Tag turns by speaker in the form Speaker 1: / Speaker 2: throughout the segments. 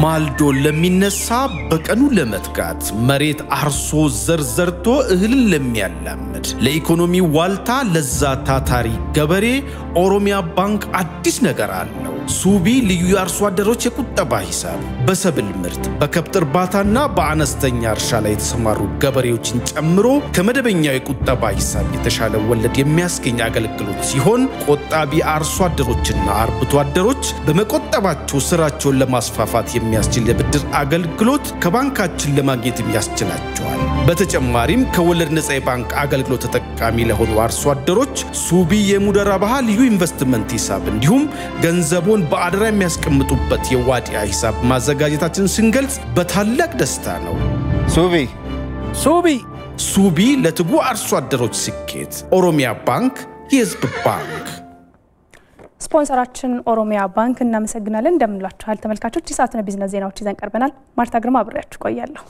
Speaker 1: ማልዶ ለሚነሳ በቀኑ ለመትጋት መሬት አርሶ ዘር ዘርቶ እህልን ለሚያላምድ ለኢኮኖሚ ዋልታ ለዛ ታታሪ ገበሬ ኦሮሚያ ባንክ አዲስ ነገር አለው። ሱቢ ልዩ የአርሶ አደሮች የቁጠባ ሂሳብ በሰብል ምርት በከብት እርባታና በአነስተኛ እርሻ ላይ የተሰማሩ ገበሬዎችን ጨምሮ ከመደበኛው የቁጠባ ሂሳብ የተሻለ ወለድ የሚያስገኝ አገልግሎት ሲሆን ቆጣቢ አርሶ አደሮችና አርብቶ አደሮች በመቆጠባቸው ስራቸውን ለማስፋፋት የሚያስችል የብድር አገልግሎት ከባንካችን ለማግኘትም ያስችላቸዋል። በተጨማሪም ከወለድ ነፃ የባንክ አገልግሎት ተጠቃሚ ለሆኑ አርሶ አደሮች ሱቢ የሙደራ ባህ ልዩ ኢንቨስትመንት ሂሳብ እንዲሁም ገንዘቦን በአደራ የሚያስቀምጡበት የዋዲያ ሂሳብ ማዘጋጀታችን ስንገልጽ በታላቅ ደስታ ነው።
Speaker 2: ሱቢ
Speaker 3: ሱቢ
Speaker 1: ሱቢ ለትጉ አርሶ አደሮች ስኬት። ኦሮሚያ ባንክ የህዝብ ባንክ።
Speaker 4: ስፖንሰራችን ኦሮሚያ ባንክ እናመሰግናለን። እንደምንላችኋል ተመልካቾች፣ የሰዓቱን ቢዝነስ ዜናዎች ይዘን ቀርበናል። ማርታ ግርማ አብሬያችሁ ቆያለሁ።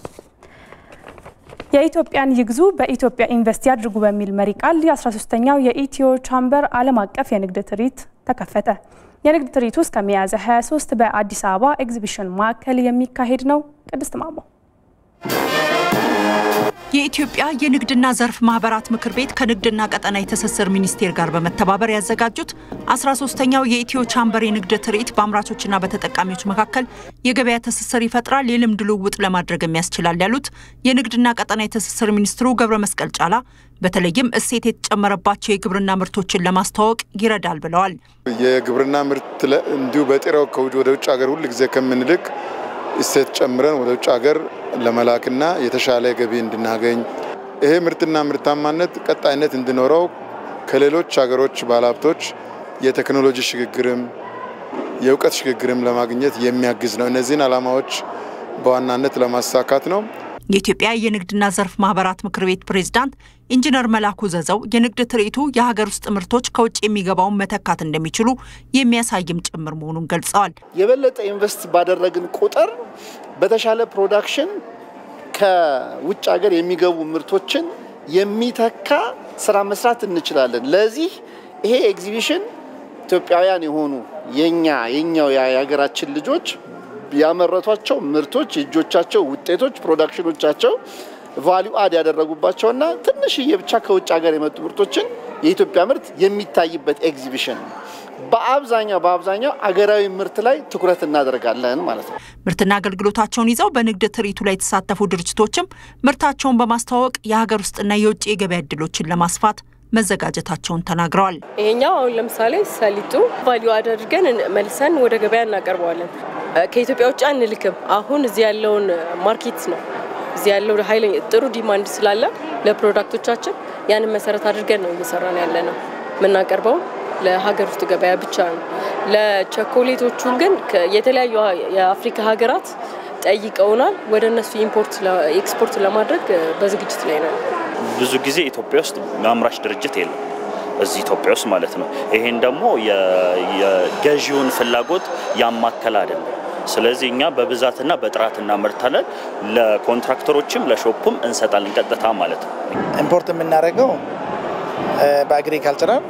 Speaker 4: የኢትዮጵያን ይግዙ በኢትዮጵያ ኢንቨስት ያድርጉ በሚል መሪ ቃል የ13ኛው የኢትዮ ቻምበር ዓለም አቀፍ የንግድ ትርኢት ተከፈተ። የንግድ ትርኢቱ እስከ ሚያዝያ 23 በአዲስ አበባ ኤግዚቢሽን ማዕከል የሚካሄድ ነው። ቅድስት ማሞ
Speaker 5: የኢትዮጵያ የንግድና ዘርፍ ማህበራት ምክር ቤት ከንግድና ቀጠናዊ ትስስር ሚኒስቴር ጋር በመተባበር ያዘጋጁት 13ኛው የኢትዮ ቻምበር የንግድ ትርኢት በአምራቾችና በተጠቃሚዎች መካከል የገበያ ትስስር ይፈጥራል፣ የልምድ ልውውጥ ለማድረግ ያስችላል ያሉት የንግድና ቀጠናዊ ትስስር ሚኒስትሩ ገብረ መስቀል ጫላ በተለይም እሴት የተጨመረባቸው የግብርና ምርቶችን ለማስተዋወቅ ይረዳል ብለዋል።
Speaker 6: የግብርና ምርት እንዲሁ በጥሬው ወደ ውጭ ሀገር ሁል ጊዜ ከምንልክ እሴት ጨምረን ወደ ውጭ ሀገር ለመላክና የተሻለ ገቢ እንድናገኝ ይሄ ምርትና ምርታማነት ቀጣይነት እንዲኖረው ከሌሎች ሀገሮች ባለሀብቶች የቴክኖሎጂ ሽግግርም የእውቀት ሽግግርም ለማግኘት የሚያግዝ ነው። እነዚህን ዓላማዎች በዋናነት ለማሳካት ነው።
Speaker 5: የኢትዮጵያ የንግድና ዘርፍ ማህበራት ምክር ቤት ፕሬዝዳንት ኢንጂነር መላኩ ዘዘው የንግድ ትርኢቱ የሀገር ውስጥ ምርቶች ከውጭ የሚገባውን መተካት እንደሚችሉ የሚያሳይም ጭምር መሆኑን ገልጸዋል።
Speaker 7: የበለጠ ኢንቨስት ባደረግን ቁጥር በተሻለ ፕሮዳክሽን ከውጭ ሀገር የሚገቡ ምርቶችን የሚተካ ስራ መስራት እንችላለን። ለዚህ ይሄ ኤግዚቢሽን ኢትዮጵያውያን የሆኑ የኛ የኛው የሀገራችን ልጆች ያመረቷቸው ምርቶች የእጆቻቸው ውጤቶች ፕሮዳክሽኖቻቸው ቫሊዩ አድ ያደረጉባቸውና ትንሽዬ ብቻ ከውጭ ሀገር የመጡ ምርቶችን የኢትዮጵያ ምርት የሚታይበት ኤግዚቢሽን ነው። በአብዛኛው በአብዛኛው አገራዊ ምርት ላይ ትኩረት እናደርጋለን ማለት ነው።
Speaker 5: ምርትና አገልግሎታቸውን ይዘው በንግድ ትርኢቱ ላይ የተሳተፉ ድርጅቶችም ምርታቸውን በማስተዋወቅ የሀገር ውስጥና የውጭ የገበያ እድሎችን ለማስፋት መዘጋጀታቸውን ተናግረዋል።
Speaker 8: ይሄኛው አሁን ለምሳሌ ሰሊጡ ቫሊዩ አድርገን መልሰን ወደ ገበያ እናቀርበዋለን። ከኢትዮጵያ ውጭ አንልክም። አሁን እዚህ ያለውን ማርኬት ነው እዚህ ያለው ኃይለኛ ጥሩ ዲማንድ ስላለ ለፕሮዳክቶቻችን ያንን መሰረት አድርገን ነው እየሰራን ያለ ነው። የምናቀርበው ለሀገር ውስጥ ገበያ ብቻ ነው። ለቸኮሌቶቹን ግን የተለያዩ የአፍሪካ ሀገራት ጠይቀውናል። ወደ እነሱ ኢምፖርት ኤክስፖርት ለማድረግ በዝግጅት ላይ ነው።
Speaker 9: ብዙ ጊዜ ኢትዮጵያ ውስጥ አምራች ድርጅት የለም እዚህ ኢትዮጵያ ውስጥ ማለት ነው። ይሄን ደግሞ የገዢውን ፍላጎት ያማከል አይደለም። ስለዚህ እኛ በብዛትና በጥራት እናመርታለን። ለኮንትራክተሮችም ለሾፕም እንሰጣለን ቀጥታ ማለት ነው።
Speaker 2: ኢምፖርት የምናደርገው በአግሪካልቸራል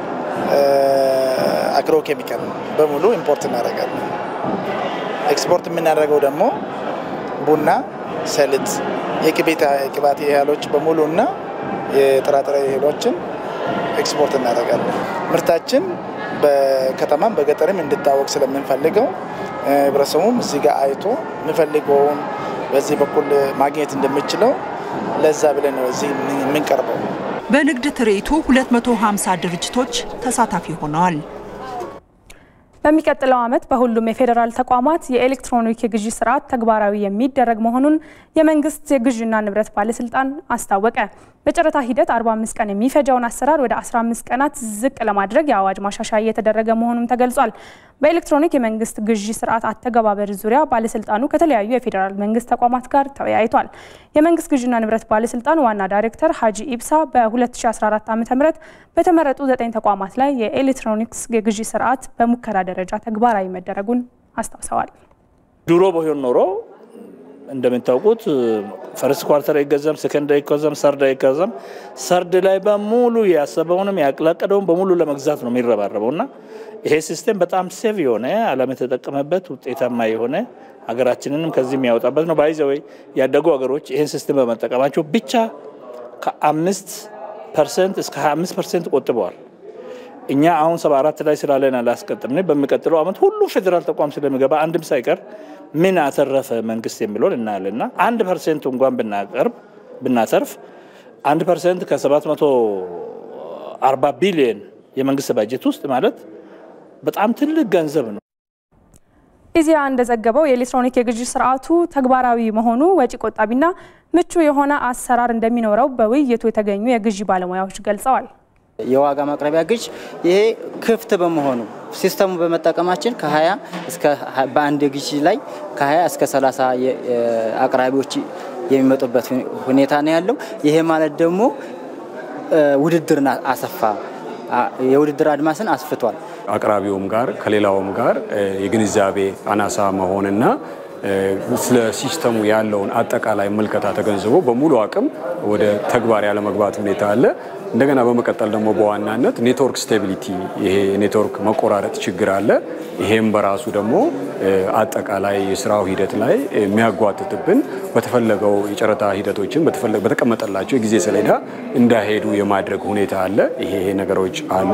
Speaker 2: አግሮ ኬሚካል በሙሉ ኢምፖርት እናደርጋለን። ኤክስፖርት የምናደርገው ደግሞ ቡና፣ ሰሊጥ፣ የቅባት እህሎች በሙሉ እና የጥራጥሬ እህሎችን ኤክስፖርት እናደርጋለን። ምርታችን በከተማም በገጠርም እንዲታወቅ ስለምንፈልገው ህብረተሰቡም እዚህ ጋር አይቶ የሚፈልገውን በዚህ በኩል ማግኘት እንደምችለው ለዛ ብለን ነው እዚህ የምንቀርበው።
Speaker 5: በንግድ ትርኢቱ 250 ድርጅቶች ተሳታፊ ሆነዋል።
Speaker 4: በሚቀጥለው ዓመት በሁሉም የፌዴራል ተቋማት የኤሌክትሮኒክ የግዢ ስርዓት ተግባራዊ የሚደረግ መሆኑን የመንግስት የግዥና ንብረት ባለስልጣን አስታወቀ። በጨረታ ሂደት 45 ቀን የሚፈጀውን አሰራር ወደ 15 ቀናት ዝቅ ለማድረግ የአዋጅ ማሻሻያ እየተደረገ መሆኑም ተገልጿል። በኤሌክትሮኒክ የመንግስት ግዢ ስርዓት አተገባበር ዙሪያ ባለስልጣኑ ከተለያዩ የፌዴራል መንግስት ተቋማት ጋር ተወያይቷል። የመንግስት ግዥና ንብረት ባለስልጣን ዋና ዳይሬክተር ሀጂ ኢብሳ በ2014 ዓ ም በተመረጡ ዘጠኝ ተቋማት ላይ የኤሌክትሮኒክስ የግዢ ስርዓት በሙከራ ደረጃ ተግባራዊ መደረጉን አስታውሰዋል።
Speaker 10: ድሮ በሆን ኖሮ
Speaker 3: እንደምታውቁት ፈርስት ኳርተር አይገዛም፣ ሰከንድ አይገዛም፣ ሰርድ አይገዛም። ሰርድ ላይ በሙሉ ያሰበውንም ያቅላቀደውን በሙሉ ለመግዛት ነው የሚረባረበው እና ይሄ ሲስቴም በጣም ሴቭ የሆነ ዓለም የተጠቀመበት ውጤታማ የሆነ ሀገራችንንም ከዚህ የሚያወጣበት ነው። ባይዘወይ ያደጉ ሀገሮች ይህን ሲስቴም በመጠቀማቸው ብቻ ከአምስት ፐርሰንት እስከ 25 ፐርሰንት ቆጥበዋል። እኛ አሁን ሰባ አራት ላይ ስላለን አላስቀጥም። በሚቀጥለው ዓመት ሁሉም ፌዴራል ተቋም ስለሚገባ አንድም ሳይቀር ምን አተረፈ መንግስት የሚለውን እናያለን እና አንድ ፐርሰንት እንኳን ብናቀርብ ብናተርፍ አንድ ፐርሰንት ከሰባት መቶ አርባ ቢሊየን የመንግስት ባጀት ውስጥ ማለት በጣም ትልቅ ገንዘብ ነው።
Speaker 4: ኢዜአ እንደዘገበው የኤሌክትሮኒክ የግዢ ስርዓቱ ተግባራዊ መሆኑ ወጪ ቆጣቢና ምቹ የሆነ አሰራር እንደሚኖረው በውይይቱ የተገኙ የግዢ ባለሙያዎች ገልጸዋል።
Speaker 10: የዋጋ ማቅረቢያ ግዥ ይሄ ክፍት በመሆኑ ሲስተሙ በመጠቀማችን ከ20 እስከ በአንድ ግዥ ላይ ከ20 እስከ 30 አቅራቢዎች የሚመጡበት ሁኔታ ነው ያለው። ይሄ ማለት ደግሞ ውድድርን አሰፋ፣ የውድድር አድማስን አስፍቷል።
Speaker 11: አቅራቢውም ጋር ከሌላውም ጋር የግንዛቤ አናሳ መሆንና ስለ ሲስተሙ ያለውን አጠቃላይ ምልከታ ተገንዝቦ በሙሉ አቅም ወደ ተግባር ያለመግባት ሁኔታ አለ። እንደገና በመቀጠል ደግሞ በዋናነት ኔትወርክ ስቴቢሊቲ ይሄ ኔትወርክ መቆራረጥ ችግር አለ። ይሄም በራሱ ደግሞ አጠቃላይ የስራው ሂደት ላይ የሚያጓትትብን በተፈለገው የጨረታ ሂደቶችን በተቀመጠላቸው የጊዜ ሰሌዳ እንዳይሄዱ የማድረግ ሁኔታ አለ። ይሄ ነገሮች አሉ።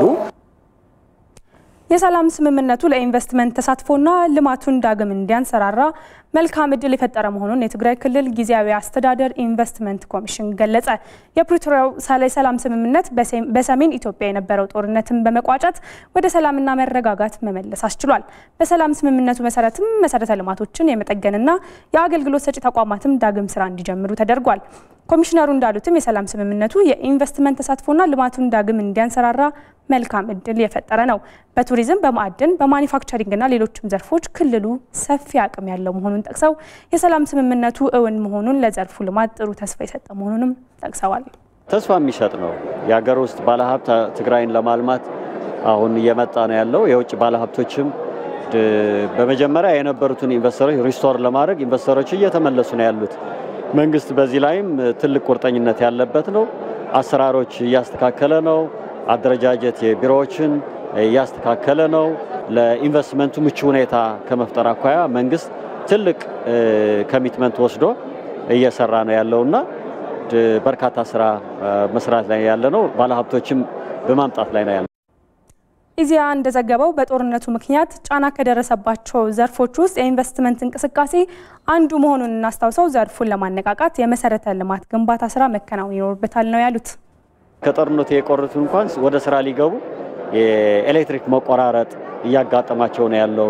Speaker 4: የሰላም ስምምነቱ ለኢንቨስትመንት ተሳትፎና ልማቱን ዳግም እንዲያንሰራራ መልካም እድል የፈጠረ መሆኑን የትግራይ ክልል ጊዜያዊ አስተዳደር ኢንቨስትመንት ኮሚሽን ገለጸ። የፕሪቶሪያው የሰላም ስምምነት በሰሜን ኢትዮጵያ የነበረው ጦርነትን በመቋጨት ወደ ሰላምና መረጋጋት መመለስ አስችሏል። በሰላም ስምምነቱ መሰረትም መሰረተ ልማቶችን የመጠገንና የአገልግሎት ሰጪ ተቋማትም ዳግም ስራ እንዲጀምሩ ተደርጓል። ኮሚሽነሩ እንዳሉትም የሰላም ስምምነቱ የኢንቨስትመንት ተሳትፎና ልማቱን ዳግም እንዲያንሰራራ መልካም እድል የፈጠረ ነው። በቱሪዝም፣ በማዕድን፣ በማኒፋክቸሪንግና ሌሎችም ዘርፎች ክልሉ ሰፊ አቅም ያለው መሆኑን ጠቅሰው የሰላም ስምምነቱ እውን መሆኑን ለዘርፉ ልማት ጥሩ ተስፋ የሰጠ መሆኑንም ጠቅሰዋል።
Speaker 12: ተስፋ የሚሰጥ ነው። የሀገር ውስጥ ባለሀብት ትግራይን ለማልማት አሁን እየመጣ ነው ያለው። የውጭ ባለሀብቶችም በመጀመሪያ የነበሩትን ኢንቨስተሮች ሪስቶር ለማድረግ ኢንቨስተሮች እየተመለሱ ነው ያሉት። መንግስት በዚህ ላይም ትልቅ ቁርጠኝነት ያለበት ነው። አሰራሮች እያስተካከለ ነው። አደረጃጀት የቢሮዎችን እያስተካከለ ነው። ለኢንቨስትመንቱ ምቹ ሁኔታ ከመፍጠር አኳያ መንግስት ትልቅ ኮሚትመንት ወስዶ እየሰራ ነው ያለውና በርካታ ስራ መስራት ላይ ያለ ነው። ባለሀብቶችም በማምጣት ላይ ነው ያለ
Speaker 4: ኢዜአ እንደዘገበው በጦርነቱ ምክንያት ጫና ከደረሰባቸው ዘርፎች ውስጥ የኢንቨስትመንት እንቅስቃሴ አንዱ መሆኑን እናስታውሰው ዘርፉን ለማነቃቃት የመሰረተ ልማት ግንባታ ስራ መከናወን ይኖርበታል ነው ያሉት።
Speaker 12: ከጦርነቱ የቆሩት እንኳን ወደ ስራ ሊገቡ የኤሌክትሪክ መቆራረጥ እያጋጠማቸው ነው ያለው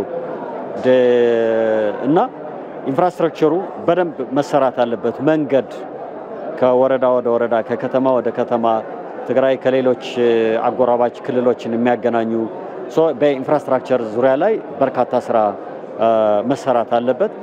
Speaker 12: እና ኢንፍራስትራክቸሩ በደንብ መሰራት አለበት። መንገድ ከወረዳ ወደ ወረዳ፣ ከከተማ ወደ ከተማ ትግራይ ከሌሎች አጎራባች ክልሎችን የሚያገናኙ በኢንፍራስትራክቸር ዙሪያ ላይ በርካታ ስራ መሰራት አለበት።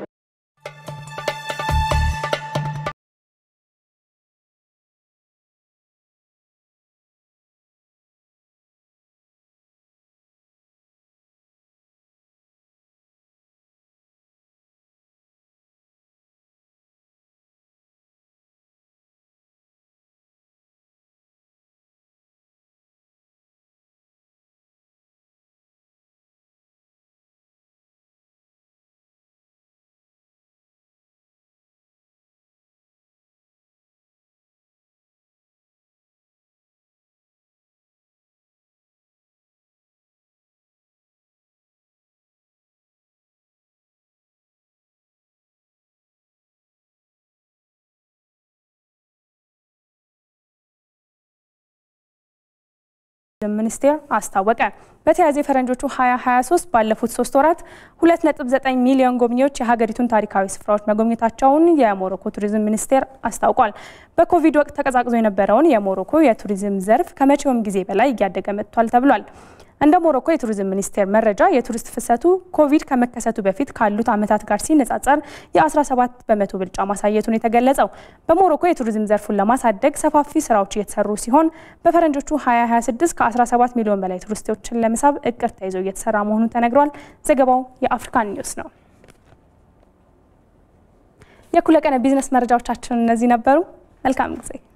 Speaker 4: ሚኒስቴር አስታወቀ። በተያያዘ የፈረንጆቹ 2023 ባለፉት ሶስት ወራት 2.9 ሚሊዮን ጎብኚዎች የሀገሪቱን ታሪካዊ ስፍራዎች መጎብኘታቸውን የሞሮኮ ቱሪዝም ሚኒስቴር አስታውቋል። በኮቪድ ወቅት ተቀዛቅዞ የነበረውን የሞሮኮ የቱሪዝም ዘርፍ ከመቼውም ጊዜ በላይ እያደገ መጥቷል ተብሏል። እንደ ሞሮኮ የቱሪዝም ሚኒስቴር መረጃ የቱሪስት ፍሰቱ ኮቪድ ከመከሰቱ በፊት ካሉት ዓመታት ጋር ሲነጻጸር የ17 በመቶ ብልጫ ማሳየቱን የተገለጸው በሞሮኮ የቱሪዝም ዘርፉን ለማሳደግ ሰፋፊ ስራዎች እየተሰሩ ሲሆን በፈረንጆቹ 2026 ከ17 ሚሊዮን በላይ ቱሪስቶችን ለመሳብ እቅድ ተይዞ እየተሰራ መሆኑን ተነግሯል። ዘገባው የአፍሪካን ኒውስ ነው። የእኩለ ቀን ቢዝነስ መረጃዎቻችን እነዚህ ነበሩ። መልካም ጊዜ